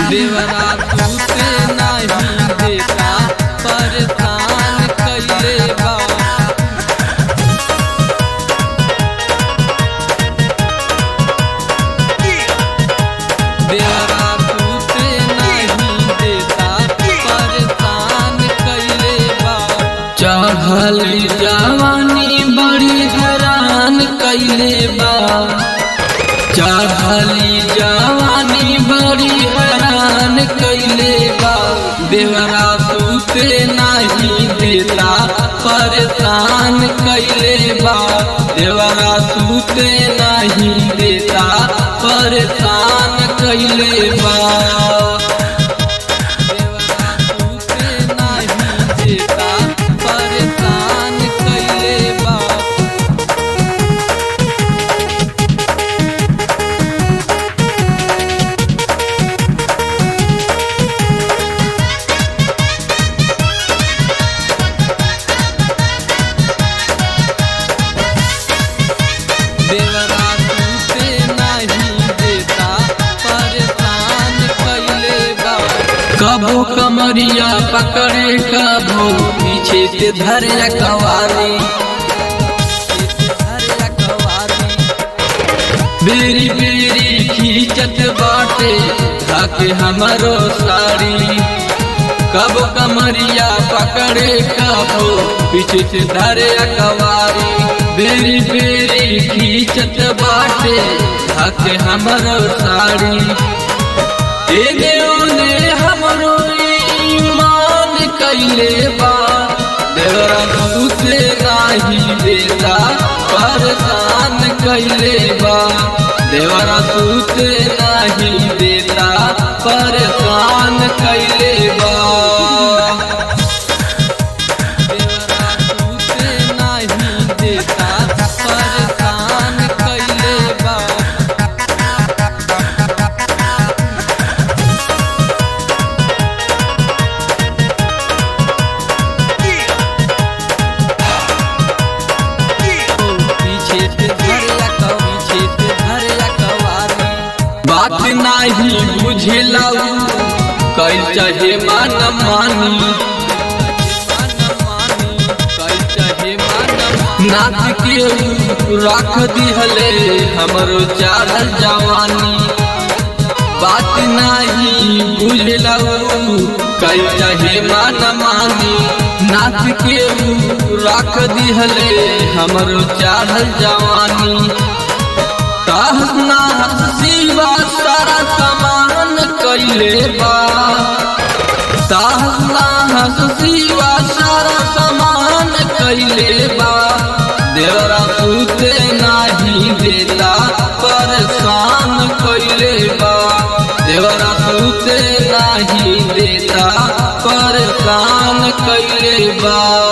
देवरा सूते नहीं देता परेशान कैले बा देवरा सूते नहीं देता परेशान कैले बा चढ़ल जवानी बड़ी हैरान कैले बा चढ़ली जवानी बड़ी हैरान कैले बा देवरा सूते नहीं देता परेशान कैले बा देवरा सूते नहीं देता परेशान कैले बा देवरा सूते नहीं देता परेशान कैले बा देवरा सूते नहीं देता परेशान कैले बा कबो कमरिया पकड़े कबो पीछे से धरे कवारी बेरी बेरी खींचत बाटे खाके हमरो साड़ी कब कमरिया पकड़े कबो पीछे से धरे कवारी बेरी बेरी खींचत बाटे खाके हमरो साड़ी एने ओने हमरो ईमान कैले बा देवरा सूते नाही देता परेशान कैले बा देवरा सूते नाही देता परेशान कैले बा देवरा सूते नाही देता परेशान कैले बा पीछे से धरला कौ पीछे से धरला कवारी बात नाही बुझेला कल चाहे मान मानी नाथ के रख दिहले हमरो चाहल जवानी बात नाही बुझला कल चाहे मान मानी नाथ के रख दिहले हमरो चाहल जवानी कहना शिवा सारा समान कैले बा कहना शिवा सारा समान कैले बा देवरा सूते नाही देता परेशान कैले बा देवरा सूते नाही देता परेशान कैले बा